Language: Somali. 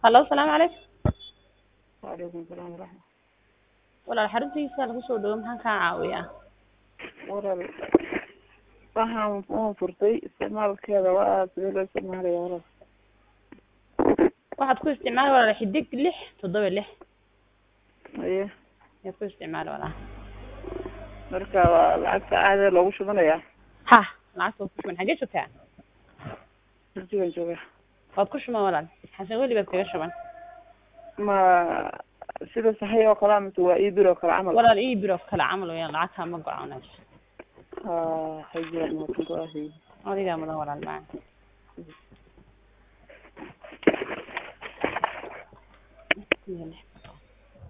hallo asalaamu calaykum waalaikum salaam waraxmat walaal xaruntiisa lagu soo dhawo maxaan kaa caawiyaa walaal waxaan waan furtay isticmaalkeeda waa sidee loo isticmaalaya walaal waxaad ku isticmaali walaal xidig lix toddoba lix aye ayaad ku isticmaali walaal marka waa lacagta caadee loogu shubanayaa ha lacagta waad ku shuban xaggee joogtaa durjigan jooga waad ku shuban walaal xasan weli baad kaga shuban ma sida saxiix oo kale mise waa iibir oo kale camal walaal ii biro kale camal weyaan lacagtaa ma go-aanayso ha hajiran makan go-ahay adigaa mudan walaal maa